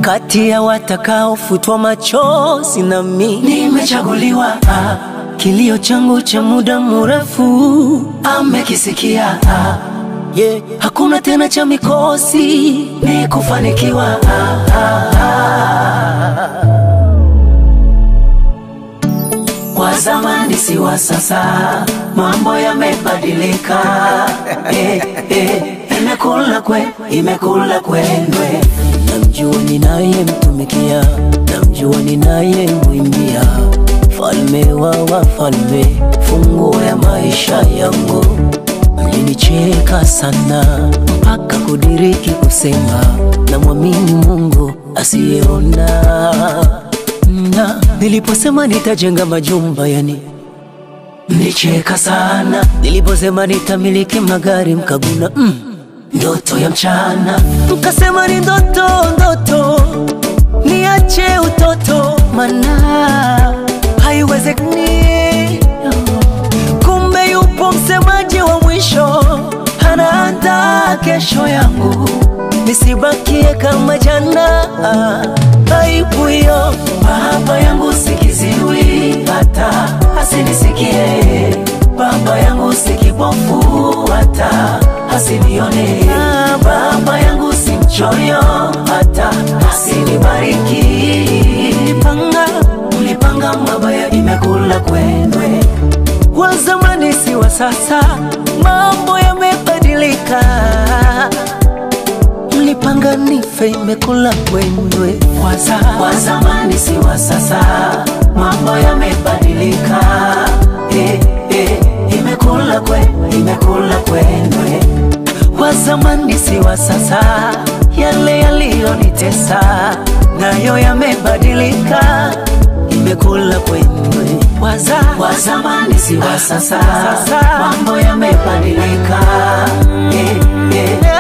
kati ya watakaofutwa machozi na mi nimechaguliwa ah, kilio changu cha muda mrefu amekisikia ah, yeah. hakuna tena cha mikosi ni kufanikiwa ah, ah, ah. Wa zamani si wa sasa, mambo yamebadilika. eh, eh, imekula kwe, imekula kwendwe. namjua ninayemtumikia namjua ninayemwimbia falme wa wafalme funguo ya maisha yangu mlinicheka sana mpaka kudiriki kusema namwamini mungu asiyeona na niliposema nitajenga majumba yani Mlicheka sana, niliposema nitamiliki magari mkaguna mm. ndoto ya mchana Mkasema ni ndoto ndoto, niache utoto, mana haiwezekani. Kumbe yupo msemaji wa mwisho, anaandaa kesho yangu, nisibakie kama jana. Aibu hiyo Baba yangu sikiziwi, hata asinisikie. Baba yangu si kipofu, hata asinione. Baba yangu si mchoyo, hata asinibariki. nipanga Mlipanga mabaya, imekula kwendwe. wa zamani si wa sasa, mambo yamebadilika. Mlipanga nife, imekula kwendwe. Waza, wa zamani si wa sasa, mambo yamebadilika. Eh, eh, imekula kwe, imekula kwendwe. Wa zamani si wa sasa, yale yaliyonitesa nayo yamebadilika, imekula kwendwe. Waza Wa zamani si wa sasa, Sasa. mambo yamebadilika. Eh, eh,